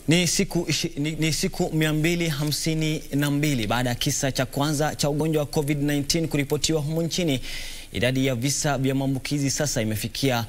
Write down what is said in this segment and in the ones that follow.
Ni siku, ishi- ni, ni siku 252 baada ya kisa cha kwanza cha ugonjwa wa COVID-19 kuripotiwa humu nchini. Idadi ya visa vya maambukizi sasa imefikia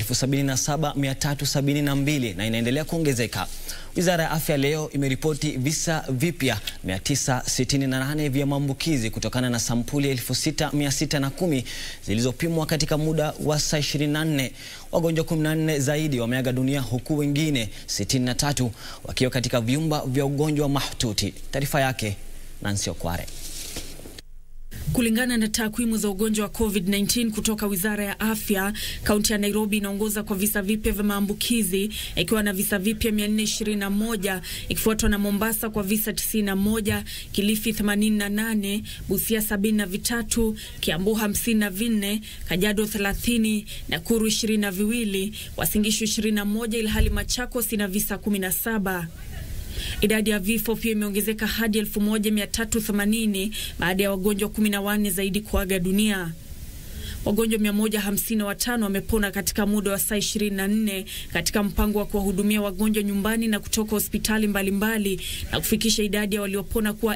77372 na inaendelea kuongezeka. Wizara ya Afya leo imeripoti visa vipya 968 vya maambukizi kutokana na sampuli 6610 zilizopimwa katika muda wa saa 24. Wagonjwa 14 zaidi wameaga dunia huku wengine 63 wakiwa katika vyumba vya ugonjwa mahututi. Taarifa yake Nancy Okware. Kulingana na takwimu za ugonjwa wa COVID-19 kutoka Wizara ya Afya, kaunti ya Nairobi inaongoza kwa visa vipya vya maambukizi ikiwa na visa vipya 421 ikifuatwa na Mombasa kwa visa 91, Kilifi 88, Busia 73, Kiambu 54, Kajiado 30, Nakuru 22, Uasin Gishu 21 ilhali Machakos ina visa 17. Idadi ya vifo pia imeongezeka hadi 1380 baada ya wagonjwa 14 zaidi kuaga dunia. Wagonjwa 155 wamepona katika muda wa saa 24 katika mpango wa kuwahudumia wagonjwa nyumbani na kutoka hospitali mbalimbali na kufikisha idadi ya waliopona kuwa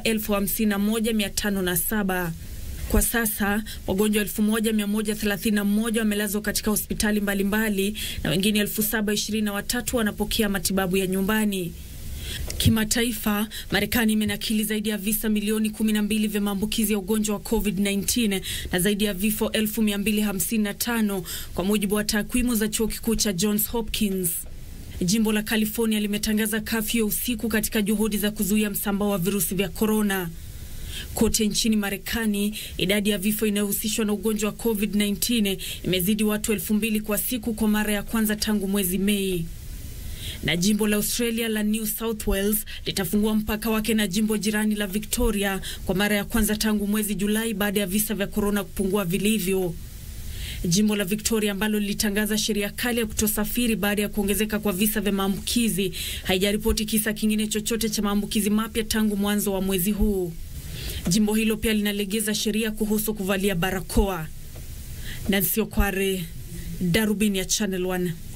51507. Kwa sasa wagonjwa 1131 wamelazwa katika hospitali mbalimbali na wengine 7023 wanapokea matibabu ya nyumbani. Kimataifa, Marekani imenakili zaidi ya visa milioni 12 vya maambukizi ya ugonjwa wa COVID-19 na zaidi ya vifo 1255 kwa mujibu wa takwimu za chuo kikuu cha Johns Hopkins. Jimbo la California limetangaza kafyu ya usiku katika juhudi za kuzuia msambao wa virusi vya korona. Kote nchini Marekani, idadi ya vifo inayohusishwa na ugonjwa wa COVID-19 imezidi watu elfu mbili kwa siku kwa mara ya kwanza tangu mwezi Mei na jimbo la Australia la New South Wales litafungua mpaka wake na jimbo jirani la Victoria kwa mara ya kwanza tangu mwezi Julai baada ya visa vya korona kupungua vilivyo. Jimbo la Victoria ambalo lilitangaza sheria kali ya kutosafiri baada ya kuongezeka kwa visa vya maambukizi haijaripoti kisa kingine chochote cha maambukizi mapya tangu mwanzo wa mwezi huu. Jimbo hilo pia linalegeza sheria kuhusu kuvalia barakoa. Nancy Okware, Darubini ya Channel 1.